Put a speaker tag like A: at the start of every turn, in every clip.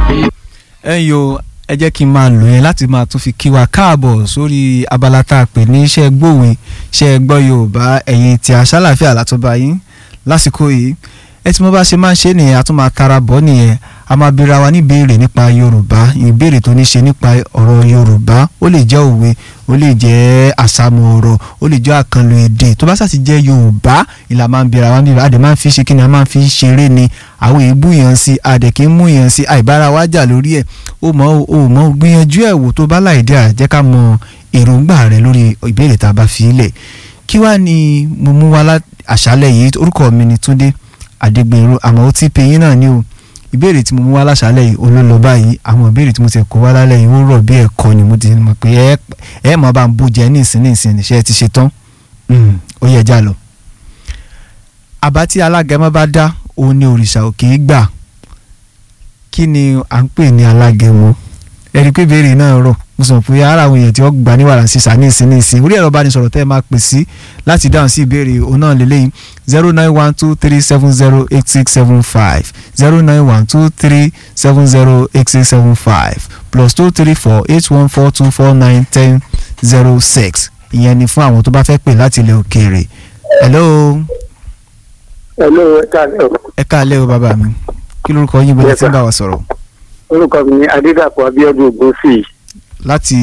A: ẹ yo ẹ jẹ́ kí n máa lò yẹn láti máa tún fi kí wa káàbọ̀ sórí abala tá a pè ní iṣẹ́ gbòwe iṣẹ́ gbọ́ yorùbá ẹ̀yin tí a ṣàlàfíà látọ́ba yín lásìkò yìí ẹ tí mo bá ṣe máa ń ṣe nìyẹn a tún máa tara bọ́ nìyẹn a máa bira wa níbèrè nípa yorùbá ìbéèrè tó ní ṣe nípa ọ̀rọ̀ yorùbá ó lè jẹ́ òwe ó lè jẹ́ àsàmù ọ̀rọ̀ ó lè jẹ́ àkànlò èdè tó bá ṣàti jẹ́ yorùbá ìlà máa ń bira wa níbẹ̀ àdè máa ń fi ṣe kí ni a máa ń fi ṣeré ni àwọn èébú yẹn sí àdè kì í mú yẹn sí àìbára wa jà lórí ẹ̀ ó mọ̀ ó mọ̀ gbìyànjú ẹ̀ wò tó bá láì dé àjẹ́ ká mọ èròǹgbà rẹ lórí ìbéèrè tá a bá fi lẹ̀ kí wàá ní mo mú wa àṣálẹ̀ yìí orúkọ mi ni Túndé Adégbèrú àmọ́ ó ti pe yín náà ní o ìbéèrè tí mo mú wá láṣálẹ̀ yìí olólọ báyìí àwọn ìbéèrè tí mo ti kó wá lálẹ́ yìí ó rọ̀ bí ẹ̀kọ́ ni mo ti mọ̀ pé ẹ ẹ mọ̀ bá ń bú jẹ ní ìsìn ní ìsìn níṣẹ́ ti ṣe tán ó yẹ já lọ. àbá tí alágẹmọ bá dá òun ni òrìṣà òkè í gbà kí ni à ń pè ní alágẹmọ ẹni pé ìbéèrè náà rọ̀ mo sọ pé ara àwọn èèyàn tí wọ́n gbà ní wàrà sísà ní ìsìn ní ìsìn orí ẹ̀rọ ìbánisọ̀rọ̀ tẹ́ ẹ máa pè sí láti dáhùn sí ìbéèrè òun náà lélẹ́yìn zero nine one two three seven zero eight six seven five zero nine one two three seven zero eight six seven five plus two three four eight one four two four nine ten zero six ìyẹn ni fún àwọn tó bá fẹ́ pè láti ilẹ̀ òkèèrè. hello.
B: hello ẹ káàlẹ́ o.
A: ẹ káàlẹ́ o bàbá mi kí lórúkọ yín bọ́lá tí ń bá wa sọ̀rọ̀.
B: orúkọ mi ni adédàpọ̀ abíọ́dún ògúnfì
A: láti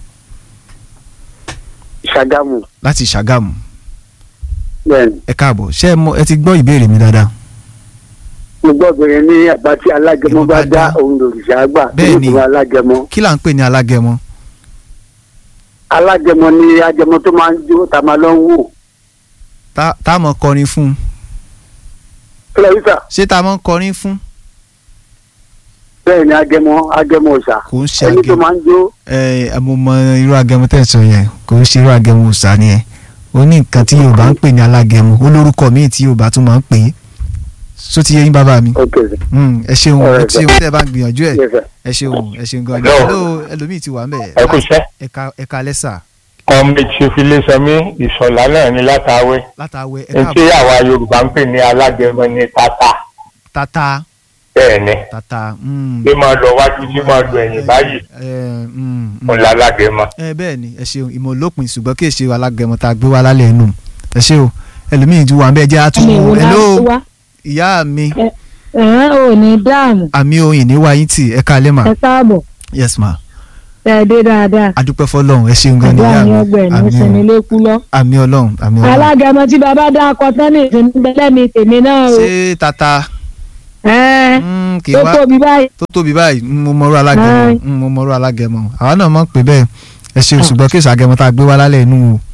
B: ṣàgámù.
A: láti ṣàgámù
B: bẹ́ẹ̀ni
A: ẹ káàbọ̀ ṣé ẹ mọ ẹ ti gbọ́ ìbéèrè mi dáadáa.
B: mo gbọ́ bẹ̀rẹ̀ ní àbá tí alágẹmọ
A: Ìwọ
B: bá
A: bá
B: dá
A: dá.
B: òun lòrìṣà gbà
A: Bẹ́ẹ̀ni.
B: tó alágẹmọ.
A: kí là ń pè ní alágẹmọ.
B: alágẹmọ ni agẹmọ tó máa ń jó tá a máa lọ ń wò.
A: tá tá a mọ̀ kọrin fún un
B: kílẹ̀wísà
A: ṣé tá a mọ̀ kọrin fún.
B: bẹ́ẹ̀ ni agẹmọ agẹmọ ọ̀sà
A: kò ń ṣe
B: ẹni tó
A: agẹmọ
B: máa ń jó
A: ẹ mo mọ irú agẹmọ tẹ́ ẹ sọ yẹn kò ń ṣe irú agẹmọ òòṣà ni ẹ ó ní nǹkan tí yorùbá ń pè ní alágẹmọ ó lórúkọ míì tí yorùbá tún máa ń pè é só ti yé yín bàbá mi
B: ok sir.
A: Mm, ẹ ṣeun ẹ
B: Alright,
A: ṣeun tẹ́ ẹ bá ń gbìyànjú ẹ
B: yes sir.
A: ẹ ṣeun ẹ ṣeun gan ni
C: Hello.
A: hello ẹlòmíì ti wà ń bẹ̀
C: ẹ kú iṣẹ́
A: ẹ̀ka ẹ̀ka lẹ́sà
C: kọ́mi ti fi lé sọmí ìṣọ̀lá náà ní látàwé
A: látàwẹ̀
C: ní
A: ẹ̀ka
C: tí àwa yorùbá ń pè ní alágẹmọ ní tata
A: tata
C: bẹ́ẹ̀ ni
A: tata mm,
C: bí máa lọ wájú tí máa lọ ẹ̀yìn báyìí
A: ẹ, mm, mm.
C: òun lálágẹmọ.
A: ẹ bẹ́ẹ̀ ni ẹ ṣeun ìmọ̀ olópin ṣùgbọ́n kì í ṣe alágẹmọ tá a gbé wá lálẹ́ inú ẹ ṣe o ẹlòmíì ti wà ń bẹ́ẹ̀ jẹ́
D: ẹni ìwò
A: àtúntò hello
D: láti wá
A: ìyá mi
D: ẹ̀hán ò ní dáàmú
A: àmì oyin ní wáyé tì ẹ káalẹ́ mà
D: ẹ káàbọ̀
A: yes ma
D: ẹ dé dáadáa
A: adúpẹ́ fọlọ́run ẹ ṣeun gan ni
D: àdúrà
A: ìyá
D: ní
A: mi
D: ọgbà ẹ̀ ní
A: àmì
D: sinmi
A: o
D: lẹ́kú lọ.
A: àmì ọlọ́run àmì ọlọ́run
D: alágẹmọ tí bàbá dá akọ tán ní ìsinmi bẹ́lẹ́mi tèmi náà o
A: ṣé tata
D: ẹ
A: mm, kì í
D: tó
A: wá
D: tóbi báyìí
A: tó tóbi báyìí mm, mo mọ̀rọ̀ alágẹmọ
D: Aye.
A: mm, mo mọ̀rọ̀ alágẹmọ àwa náà mọ̀ pé bẹ́ẹ̀ ẹ ṣeun ṣùgbọ́n kí ìṣàgẹmọ tá a gbé wá lálẹ́ inú o